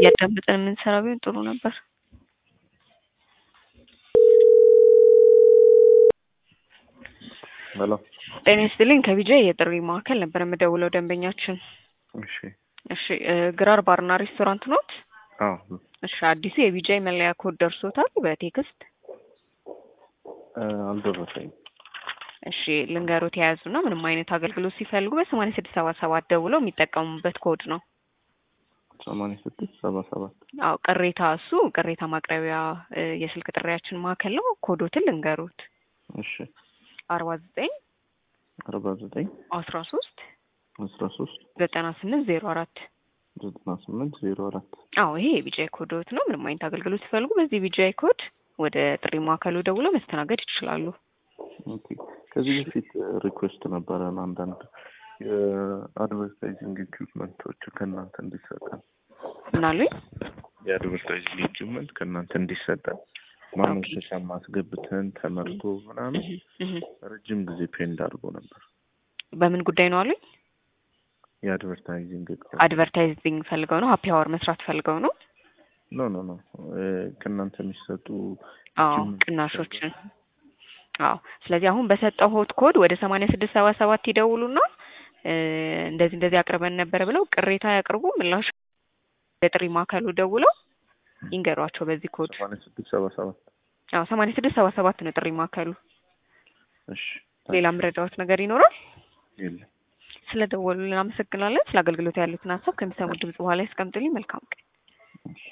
እያዳመጠን የምንሰራ ቢሆን ጥሩ ነበር። ሄሎ ጤና ይስጥልኝ ከቢጃ የጥሪ ማዕከል ነበር የምደውለው ደንበኛችን። እሺ እሺ እ ግራር ባርና ሬስቶራንት ኖት? አዎ እሺ አዲሱ የቢጃይ መለያ ኮድ ደርሶታል በቴክስት? እ አልደረሰኝም። እሺ ልንገሮት የያዙና ምንም አይነት አገልግሎት ሲፈልጉ በሰማንያ ስድስት ሰባ ሰባት ደውለው የሚጠቀሙበት ኮድ ነው። ሰማንያ ስድስት ሰባ ሰባት አዎ ቅሬታ እሱ ቅሬታ ማቅረቢያ እ የስልክ ጥሪያችን ማዕከል ነው። ኮዶትን ልንገሩት እሺ አርባ ዘጠኝ አርባ ዘጠኝ አስራ ሶስት አስራ ሶስት ዘጠና ስምንት ዜሮ አራት ዘጠና ስምንት ዜሮ አራት አዎ ይሄ የቢጃይ ኮዶት ነው። ምንም አይነት አገልግሎት ሲፈልጉ በዚህ ቢጃይ ኮድ ወደ ጥሪ ማዕከሉ ደውለው መስተናገድ ይችላሉ። ኦኬ ከዚህ በፊት ሪኩዌስት ነበረን አንዳንድ የአድቨርታይዚንግ ኢኩፕመንቶች ከእናንተ እንዲሰጠን ምናሉኝ? የአድቨርታይዚንግ ኢኩፕመንት ከእናንተ እንዲሰጠን ማመልከቻ ማስገብተን ተመርቶ ምናምን እህ ረጅም ጊዜ ፔንድ አድርጎ ነበር። በምን ጉዳይ ነው አሉኝ? የአድቨርታይዚንግ አድቨርታይዚንግ ፈልገው ነው? ሀፒ አወር መስራት ፈልገው ነው? ኖ ኖ ኖ ከእናንተ የሚሰጡ አዎ ቅናሾችን አዎ ስለዚህ አሁን በሰጠው ሆት ኮድ ወደ ሰማንያ ስድስት ሰባ ሰባት ይደውሉና እ እንደዚህ እንደዚህ አቅርበን ነበር ብለው ቅሬታ ያቅርቡ። ምላሽ የጥሪ ማዕከሉ ደውለው ይንገሯቸው በዚህ ኮድ። ሰማንያ ስድስት ሰባ ሰባት አዎ ሰማንያ ስድስት ሰባ ሰባት ነው ጥሪ ማዕከሉ። እሺ ሌላ ምረዳዎት ነገር ይኖራል? የለም ስለ ደወሉልን አመሰግናለን። ስለ አገልግሎት ያሉትን ሀሳብ ከሚሰሙት ድምጽ በኋላ ያስቀምጡልኝ። መልካም ቀን።